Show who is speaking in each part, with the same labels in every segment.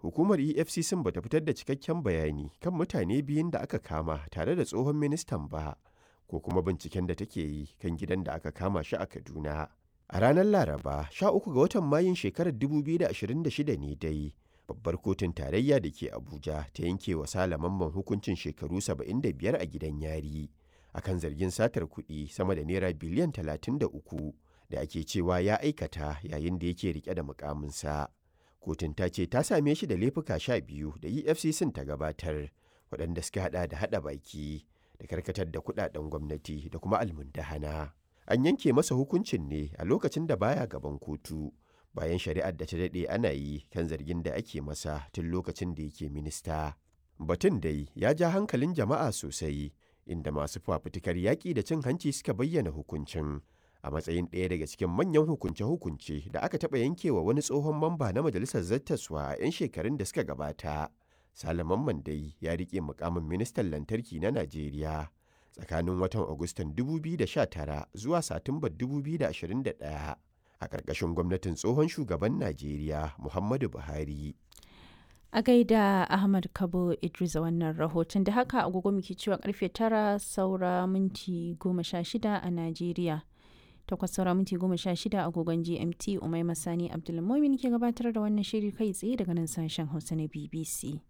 Speaker 1: hukumar EFCC ba ta fitar da cikakken bayani kan mutane biyun da aka kama tare da tsohon ministan ba, ko kuma binciken da take yi kan gidan da aka kama shi a Kaduna. A ranar Laraba, 13 ga watan Mayun shekarar 2026 ne dai, babbar kotun tarayya da ke Abuja ta yanke wa Sale Mamman hukuncin shekaru 75 a gidan yari, akan zargin satar kuɗi sama da naira biliyan 33 da ake cewa ya aikata yayin da yake rike da mukaminsa. Kotun ta ce ta same shi da laifuka sha biyu da EFCC ta gabatar, waɗanda suka haɗa da haɗa baki da karkatar da kuɗaɗen gwamnati da kuma almundahana. An yanke masa hukuncin ne a lokacin da baya gaban kotu, bayan shari'ar da ta daɗe ana yi kan zargin da ake masa tun lokacin da yake minista. Batun dai ya ja hankalin jama'a sosai, inda masu fafutukar yaƙi da cin hanci suka bayyana hukuncin. a matsayin ɗaya daga cikin manyan hukunce-hukunce da aka taɓa yankewa wani tsohon mamba na majalisar zattaswa a 'yan shekarun da suka gabata. Salaman Mandai ya riƙe mukamin ministan lantarki na Najeriya tsakanin watan Agustan 2019 zuwa Satumbar 2021 a ƙarƙashin gwamnatin tsohon shugaban Najeriya Muhammadu Buhari.
Speaker 2: A gaida Ahmad Kabo Idris a wannan rahoton da haka agogo muke cewa karfe tara saura minti goma sha shida a Najeriya. takwas saura minti goma sha shida agogon gmt umai masani abdulmumin ke gabatar da wannan shiri kai tsaye daga nan sashen hausa na bbc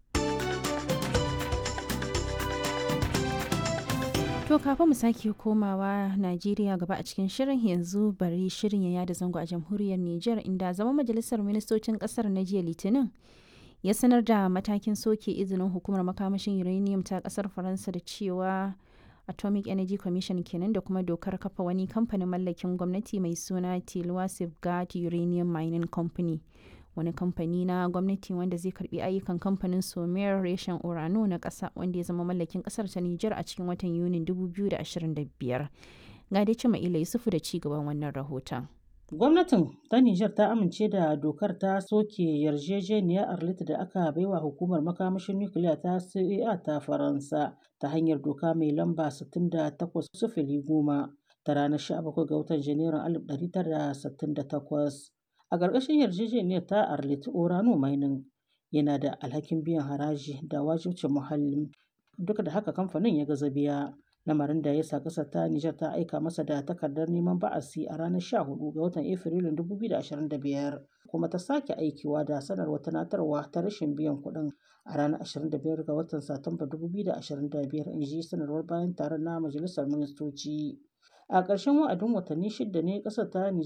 Speaker 2: to kafin mu sake komawa najeriya gaba a cikin shirin yanzu bari shirin ya yada zango a jamhuriyar niger inda zama majalisar ministocin kasar na jiya litinin ya sanar da matakin soke izinin hukumar makamashin uranium ta kasar faransa da cewa atomic energy commission kenan da kuma dokar kafa wani kamfanin mallakin gwamnati mai suna tilwa safeguard uranium mining company wani kamfani na gwamnati wanda zai karbi ayyukan kamfanin somer reshen urano na kasa wanda ya zama mallakin kasar ta niger a cikin watan yunin 2025 ga dai cima ila yusufu da ci gaban wannan rahoton
Speaker 3: Gwamnatin ta Nijar ta amince da dokar ta soke yarjejeniyar Arlit da aka baiwa hukumar makamashin nukiliya ta CEA ta Faransa ta hanyar doka mai lamba 68 goma ta ranar 17 ga watan Janairun 1968. A ƙarƙashin yarjejeniyar ta Arlit Orano Mining yana da alhakin biyan haraji da wajibcin muhalli duk da haka kamfanin ya gaza biya. lamarin da ya sa ƙasar ta Nijar ta aika masa da takardar neman ba'asi a ranar 14 ga watan Afrilun 2025 kuma ta sake aikiwa da sanarwar tunatarwa ta rashin biyan kuɗin a ranar 25 ga watan Satumba 2025 in ji sanarwar bayan taron na Majalisar Ministoci. A ƙarshen wa'adin watanni shida ne ƙasar ta Nijar